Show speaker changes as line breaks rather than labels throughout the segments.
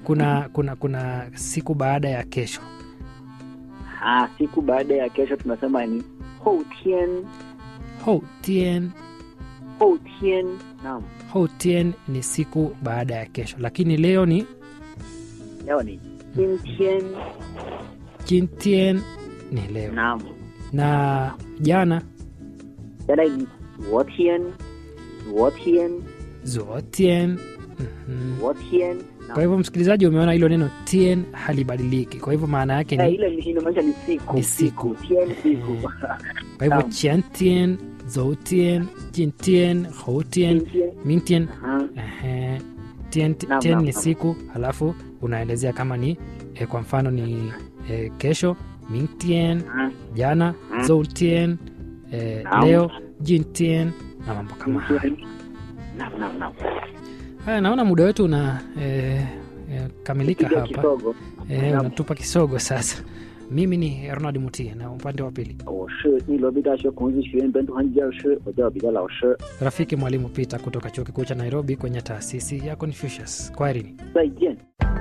kuna kuna kuna siku baada ya kesho
Ah, siku baada ya kesho tunasema ni houtien
ho tien
houtien naam
ho tien ni siku baada ya kesho lakini leo ni
leo ni jintien
jintien ni leo
naam
na jana
jana ni zuotien zuotien
zuotien Mhm.
zuotien
kwa hivyo msikilizaji umeona hilo neno tien halibadiliki kwa hivyo maana yake
Eh,
ni
ile ni- inamaanisha ni siku
Ni siku.
tien siku
kwa hivyo
naam.
chiantien zoutien jintien houtien
Jintien.
mintien
Aha.
Ehe. Tien,
Naam,
tien
naam,
ni
naam.
siku halafu unaelezea kama ni eh, kwa mfano ni eh, kesho mingtien
Ah,
jana
Mm.
zoutien eh,
Naam.
leo jintien na mambo kama haya
Jintien. Naam, naam, naam.
haya naona muda wetu una eh, eh, kamilika
Kidogo
hapa
kidogo
eh,
Naam.
unatupa kisogo sasa mimi ni ronald mutie na upande wa pili
我是内罗毕大学孔子学院本土汉语教师，我叫彼得老师。
rafiki mwalimu peter kutoka chuo kikuu cha nairobi kwenye taasisi ya confucius kwaherini
再见。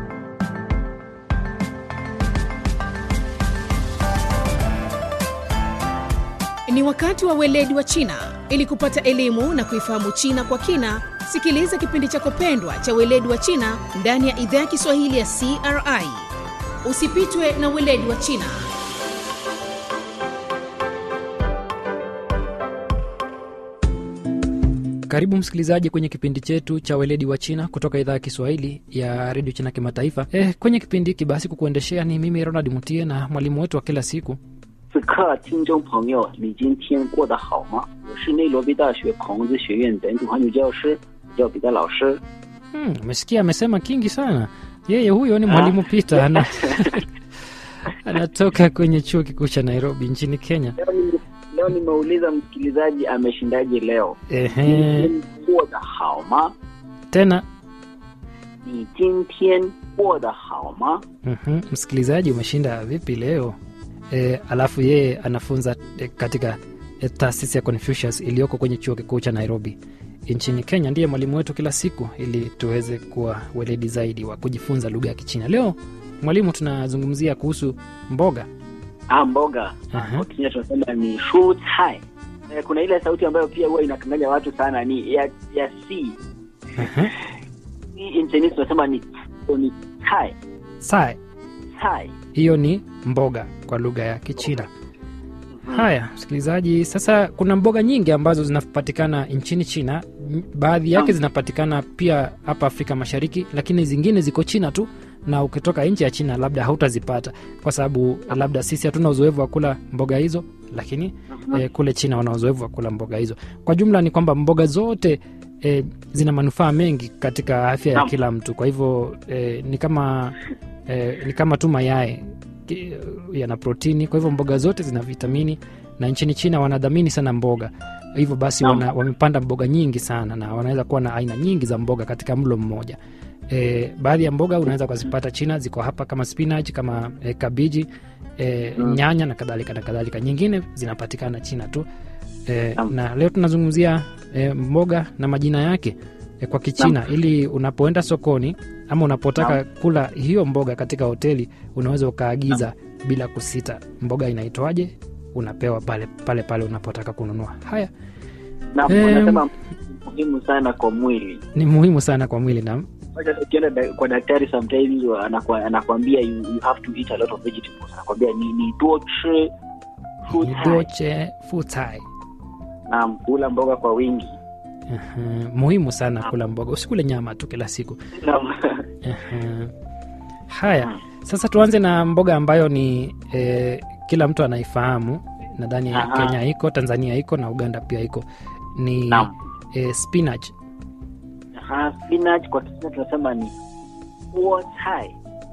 Ni wakati wa weledi wa China. Ili kupata elimu na kuifahamu China kwa kina, sikiliza kipindi chako pendwa cha weledi wa China ndani ya idhaa ya Kiswahili ya CRI. Usipitwe na weledi wa China.
karibu msikilizaji kwenye kipindi chetu cha weledi wa china kutoka idhaa ya kiswahili ya redio china kimataifa eh, kwenye kipindi hiki basi kukuendeshea ni mimi ronald mutie na mwalimu wetu wa kila siku
此刻，听众朋友，你今天过得好吗？我是内罗毕大学孔子学院本土汉语教师，我叫彼得老师。
Hmm, umesikia amesema kingi sana yeye huyo ni mwalimu peter ana, anatoka kwenye chuo kikuu cha nairobi nchini kenya
Leo nime- leo nimeuliza msikilizaji ameshindaje leo.
Ehe,
今天过得好吗？
tena
你今天过得好吗？
mhm, msikilizaji umeshinda vipi leo e, alafu yeye anafunza e, katika e, taasisi ya confucius iliyoko kwenye chuo kikuu cha nairobi nchini kenya ndiye mwalimu wetu kila siku ili tuweze kuwa weledi zaidi wa kujifunza lugha ya kichina leo mwalimu tunazungumzia kuhusu mboga
Ah, mboga
Aha.
kwa Kenya tunasema ni shu cai. Eh, kuna ile sauti ambayo pia huwa inakanganya watu sana ni ya ya c
Aha.
hii nchini tunasema ni ni cai
sae
cai.
hiyo ni mboga kwa lugha ya kichina haya msikilizaji sasa kuna mboga nyingi ambazo zinapatikana nchini china M- baadhi yake
Naam.
zinapatikana pia hapa afrika mashariki lakini zingine ziko china tu na ukitoka nchi ya china labda hautazipata kwa sababu labda sisi hatuna uzoefu wa kula mboga hizo lakini eh, kule china wana uzoefu wa kula mboga hizo kwa jumla ni kwamba mboga zote eh, zina manufaa mengi katika afya ya
Naam.
kila mtu kwa hivyo eh, ni kama eh, ni kama tu mayai ki- yana protini kwa hivyo mboga zote zina vitamini na nchini china wanadhamini sana mboga hivyo basi
Naam.
wana, wamepanda mboga nyingi sana na wanaweza kuwa na aina nyingi za mboga katika mlo mmoja e, baadhi ya mboga unaweza ukazipata china ziko hapa kama spinach kama e, kabiji e,
Mm.
nyanya na kadhalika na kadhalika nyingine zinapatikana china tu e,
Naam.
na leo tunazungumzia e, mboga na majina yake e, kwa kichina ili unapoenda sokoni ama unapotaka kula hiyo mboga katika hoteli unaweza ukaagiza bila kusita mboga inaitwaje unapewa pale pale pale unapotaka kununua haya
na
Em.
wanasema muhimu sana kwa mwili.
ni muhimu sana kwa mwili na
Wacha Ukienda da- kwa daktari sometimes wa- anakwa- anakwambia you, you have to eat a lot of vegetables. Anakwambia ni ni duo chi fu cai.
doche futai
Naam, kula mboga kwa wingi.
uh, muhimu sana kula mboga usikule nyama tu kila siku
Naam.
uh, haya sasa tuanze na mboga ambayo ni eh, kila mtu anaifahamu nadhani
Aha.
kenya iko tanzania iko na uganda pia iko ni
Naam.
eh, spinach
Aha, spinach kwa Kiswahili tunasema ni buo cai.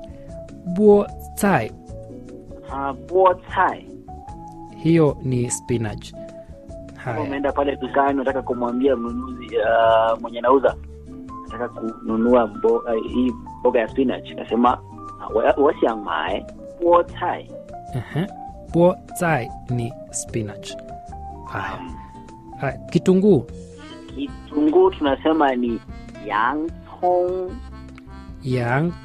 buo tai
Ah, buo cai.
hiyo ni spinach
Kama
haya
umeenda pale dukani unataka kumwambia mnunuzi uh, mwenye nauza nataka kununua mboga, hii mboga ya spinach nasema "我想买菠菜
uh-huh. buo tai ni spinach haya haya kitunguu
kitunguu tunasema ni yang cong
yang